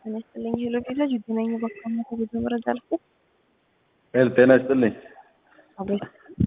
ጤና ይስጥልኝ ሄሎ ቪዛ ጅግነኝ በካማ ከቤተ መረጃ አልፎ ሄል ጤና ይስጥልኝ። አቤት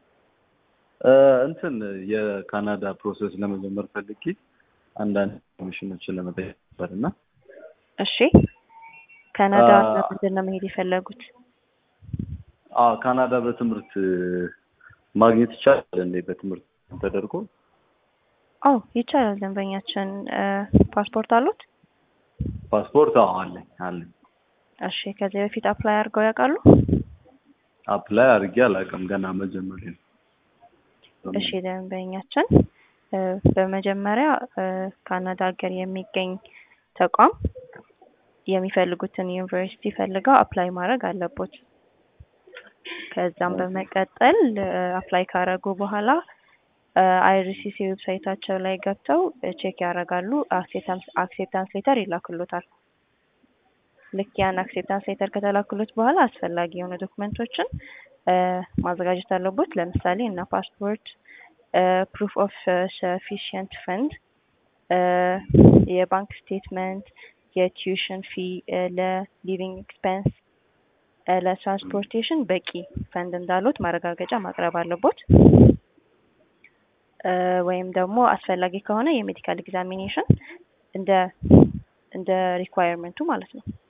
እንትን የካናዳ ፕሮሰስ ለመጀመር ፈልጌ አንዳንድ ኢንፎርሜሽኖችን ለመጠየቅ ነበር እና እሺ ካናዳ አ- ለምንድን ነው መሄድ የፈለጉት? አዎ ካናዳ በትምህርት ማግኘት ይቻላል እንዴ? በትምህርት ተደርጎ አዎ ይቻላል። ደንበኛችን ፓስፖርት አሉት? ፓስፖርት? አዎ አለኝ አለኝ። እሺ ከዚህ በፊት አፕላይ አድርገው ያውቃሉ? አፕላይ አድርጌ አላውቅም ገና መጀመሪያ ነው። እሺ ደንበኛችን እ፣ በመጀመሪያ እ፣ ካናዳ ሀገር የሚገኝ ተቋም የሚፈልጉትን ዩኒቨርሲቲ ፈልገው አፕላይ ማድረግ አለቦት። ከዛም በመቀጠል አፕላይ ካረጉ በኋላ አይሪሲሲ ዌብሳይታቸው ላይ ገብተው ቼክ ያደርጋሉ። አክሴፕታንስ ሌተር ይላክሎታል። ልክ ያን አክሴፕታንስ ሌተር ከተላክሎት በኋላ አስፈላጊ የሆኑ ዶክመንቶችን እ፣ ማዘጋጀት አለቦት። ለምሳሌ እና ፓስፖርት፣ ፕሩፍ ኦፍ ሰፊሽንት ፈንድ፣ የባንክ ስቴትመንት፣ የቲዩሽን ፊ፣ ለሊቪንግ ኤክስፐንስ፣ ለትራንስፖርቴሽን በቂ ፈንድ እንዳሉት ማረጋገጫ ማቅረብ አለቦት። እ፣ ወይም ደግሞ አስፈላጊ ከሆነ የሜዲካል ኤግዛሚኔሽን እንደ እንደ ሪኳየርመንቱ ማለት ነው